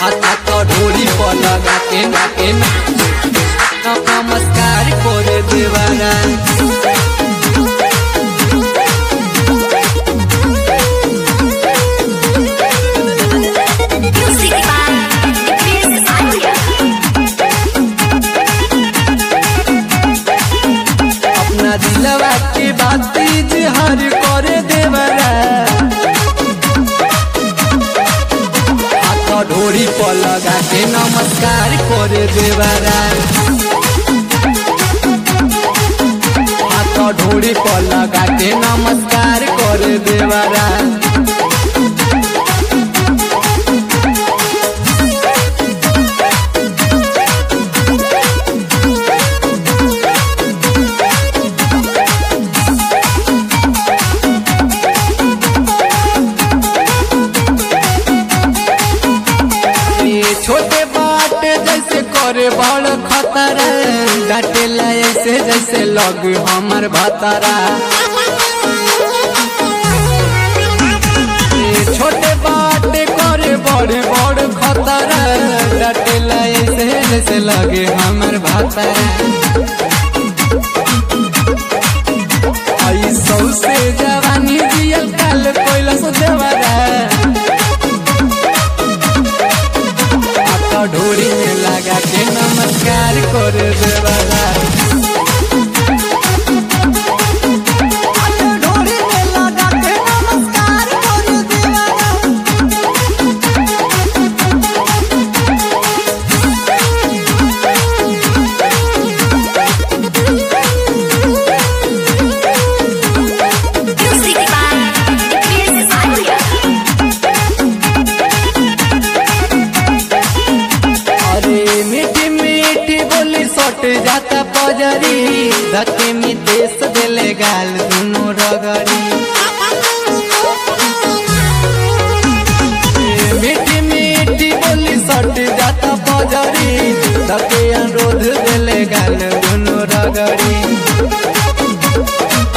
हाथ ढोरी पर लगा के ना के ना नमस्कार करे देवारा Music by Chris Anya. अपना दिलवा के बात इजहार करे देवरा हाथ ढोरी पर लगा के नमस्कार करे देवरा हाथ ढोरी पर लगा के नमस्कार करे देवरा ये छोटे बात जैसे करे बड़ खतरा डांटेला ऐसे जैसे लग हमर भतरा ये छोटे बात करे बड़े बड़ खतरा डांटेला ऐसे जैसे लगे हमर भतरा आई सौसे जवानी जियल काल कोइला सो देवरा हाथ ढोरी में लगा के नमस्कार कर देवाला ढोरी में लगा के नमस्कार कर देवाला Music by Chris Anya. अरे मीठी मीठी बोली सट जाता पजरी धके में देश देले गाल दुनो रगड़ी ए, मीठी मीठी बोली सट जाता पजरी धके अनुरोध देले गाल दुनो रगड़ी